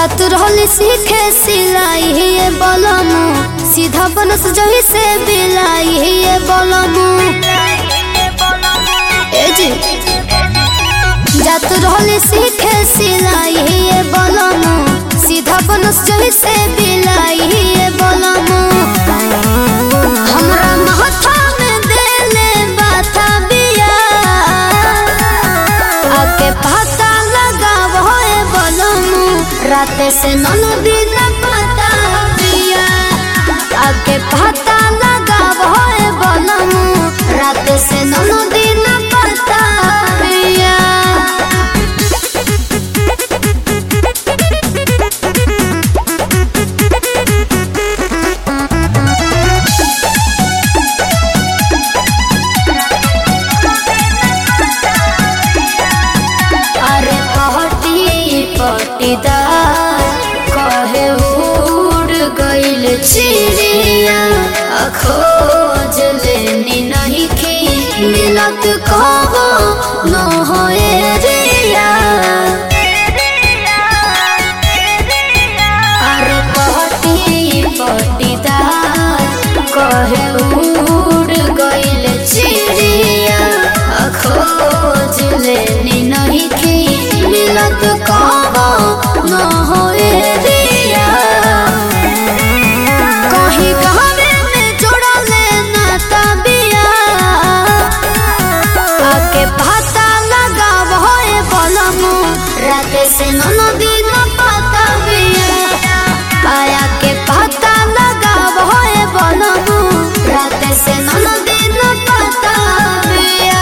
जात रहली सीखे सिलाई ये बोलमु सीधा बनस जही से बिलाई ये बोलमु ए जी जात रहली सीखे सिलाई ये बोलमु सीधा बनस जही से बिलाई ये बोलमु हमरा माथा में देले बाथा बिया आके पता लगाव होए बोलमु रात से नन दिन पता बिया आके पता लगाव होए बोलमु रात से नन दिन पता बिया अरे पहटी पटीदार कहे उड़ गइल चिड़िया आ खोज लेनी नहीं की मिलत कहो न होए रिया अरे पहटी पटीदार कहे उड़ गइल चिड़िया आ खोज लेनी नहीं की मिलत कहो न होए रिया कहीं कहवे में जोड़ा लेना तबिया आके पता लगाव होए बोलमु रात से ननो दिन पता बिया आया के पता लगाव होए बोलमु रात से ननो दिन पता बिया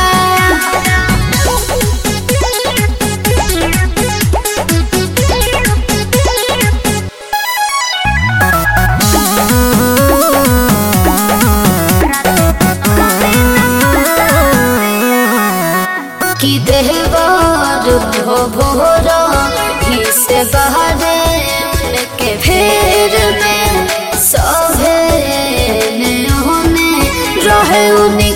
कि देहबार भो भोरा ही से बहरे उनके फेर में सभे ने होने रहे उन्हीं